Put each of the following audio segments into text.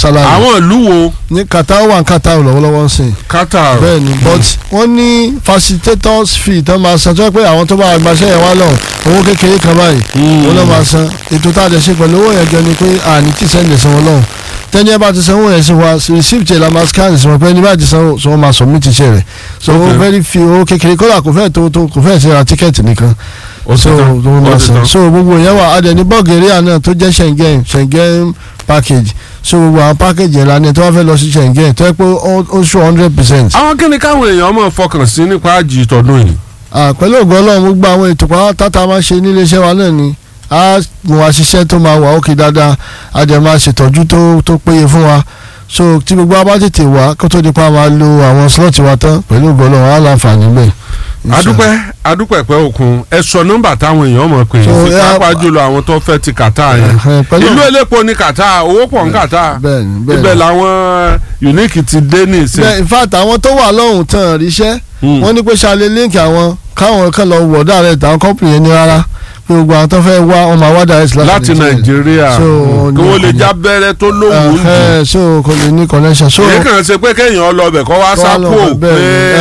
salary àwọn ìlú wo ní Qatar wà ní Qatar lọ́wọ́lọ́wọ́ ń sìn Qatar bẹ́ẹ̀ ni but wọ́n ní facilitators fee tó máa san tó yẹ pé àwọn tó bá gbaṣẹ́ yẹn wá lọ owó kékeré kan báyìí Mm. wọ́n lọ́ máa san ètò tá a jẹ ṣe pẹ̀lú owó yẹn jọ ni pé àní tí sẹ́ńdẹ̀ sanwó lọ́hùn tẹ́ni ẹ bá ti sanwó yẹn sí wa receipt yẹn la máa scan sí wọn pé ní bá ti sanwó so wọ́n máa submit iṣẹ́ rẹ̀ so Okay. owó very few owó kékeré kódà kò fẹ́ tó tó kò fẹ́ ṣe ra tíkẹ́ẹ̀tì nìkan ó so ti tán wọ́n ó máa ti san tán. so gbogbo yẹn wà adẹ ní Bulgaria náà tó jẹ́ Schengen Schengen package so gbogbo àwọn package yẹn la ní tó wá fẹ́ lọ sí Schengen tó yẹ pé ó ó ṣó hundred percent àwọn kí ni káwọn èèyàn máa fọkàn sí nípa àjì tọdún yìí. Ah, pẹ̀lú ògùn ọlọ́run gbogbo àwọn ètò pátá tá a máa ṣe nílé iṣẹ́ wa náà ni a mú wa ṣiṣẹ́ tó máa wà ókè dáadáa a dẹ̀ máa ṣètọ́jú tó tó péye fún wa so tí gbogbo wa bá tètè wá kó tó di pa máa lo àwọn slot wa tán pẹ̀lú ògùn ọlọ́run á láǹfààní bẹ́ẹ̀. adúpẹ́ adúpẹ́ pẹ́ òkun ẹ sọ nọ́mbà táwọn èèyàn mọ̀ pé So, sí yeah, pápá jùlọ àwọn tó fẹ́ ti Qatar yẹn Eh, pẹ̀lú- ìlú elépo ní Qatar owó pọ̀ ní Qatar bẹ́ẹ̀ni bẹ́ẹ̀ni ibẹ̀ làwọn unique ti dé ní ìsìn. bẹ́ẹ̀ in fact àwọn tó wà lọ́hùn tán ríṣẹ́ Hmm. wọ́n ní pé ṣàlẹ̀ líǹkì àwọn káwọn kan lọ wọ̀ direct àwọn company yẹn ní rárá pé gbogbo àwọn tó fẹ́ wá wọn máa wá direct láti Nàìjíríà So, kí wọ́n lè ní- já bẹ́rẹ́ tó lówùú jù. Ẹhẹ́, so kò lè ní connection so èyí kàn ṣe pé kéèyàn lọ bẹ̀ kọ́ wá sápò pé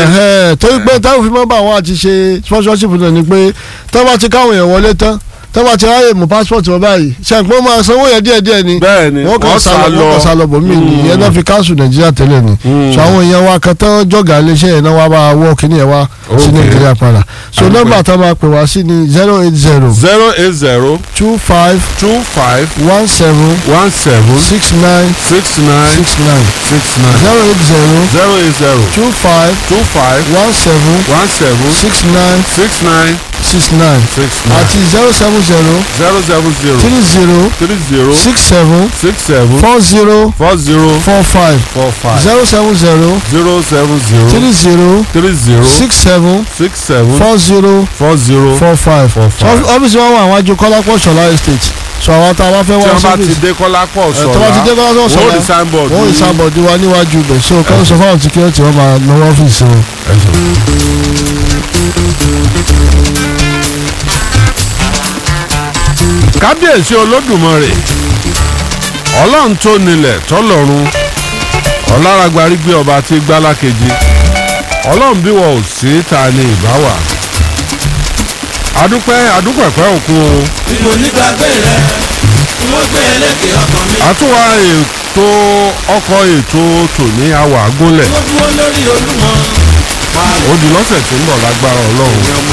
pé torí pé táwọn fi máa bá àwọn àti ṣe sponsorship náà ni pé tó bá ti káwọn èèyàn wọlé tán tó bá ti ráyè mú passport wọn báyìí ṣàǹpọ̀ máa sanwó yẹn díẹ̀ díẹ̀ ni bẹ́ẹ̀ ni wọ́n kàn sá lọ wọ́n kàn sá lọ bòmí ni ìyẹn náà fi káńsù nàìjíríà tẹ́lẹ̀ ni Mm. so àwọn èèyàn wa kan tán jọ̀gà iléeṣẹ́ yẹn náà wá bá wọ́ kíní yẹn wá sí Okay. nàìjíríà padà so Àdúpẹ́. nọ́mbà tá a máa pè wá sí ni zero eight zero zero eight zero two five two five one seven one seven six nine six nine six nine six nine zero eight zero zero eight zero two five two five one seven one seven six nine six nine six nine six nine àti zero seven zero zero seven zero three zero three zero six seven six seven four zero four zero four five four five zero seven zero zero seven zero three zero three zero six seven six seven four zero four zero four five four five. ọ́fíìsì wọn wà àwọn àjò kọ́lápọ̀ ṣọlá estate so àwọn tá a bá fẹ́ tí wá wọ́n bá ti sọ́fíìsì dé kọ́lápọ̀ ẹ̀ tó bá ti dé sọ̀rọ̀ kọ́lápọ̀ wọ́n ò sọ̀rọ̀ ní signboard wọ́n ò ní- ìsàbọ̀dì wa níwájú ibẹ̀ so kọ́ sọ fáwọn security wọn máa lọ́wọ́ ọ́fíìsì wọn. kábíyèsí olódùmarè ọlọ́run tó nílẹ̀ tọ́lọ́run ọ̀làràgbárí gbé ọba tí gbálá kejì ọlọ́run bí wọn ò sí ta ni ìbá wà adúpẹ́ adúpẹ̀pẹ́ òkun o Ìmọ̀ nígbàgbé rẹ̀, mo gbé ẹlẹ́kẹ̀ ọkàn mi. àtúwà ètò ọkọ̀ ètò tòní àwà gúnlẹ̀ Mo dúró lórí Olúmọ. ó di lọ́sẹ̀ tó ń bọ̀ lágbára ọlọ́run Ọmọ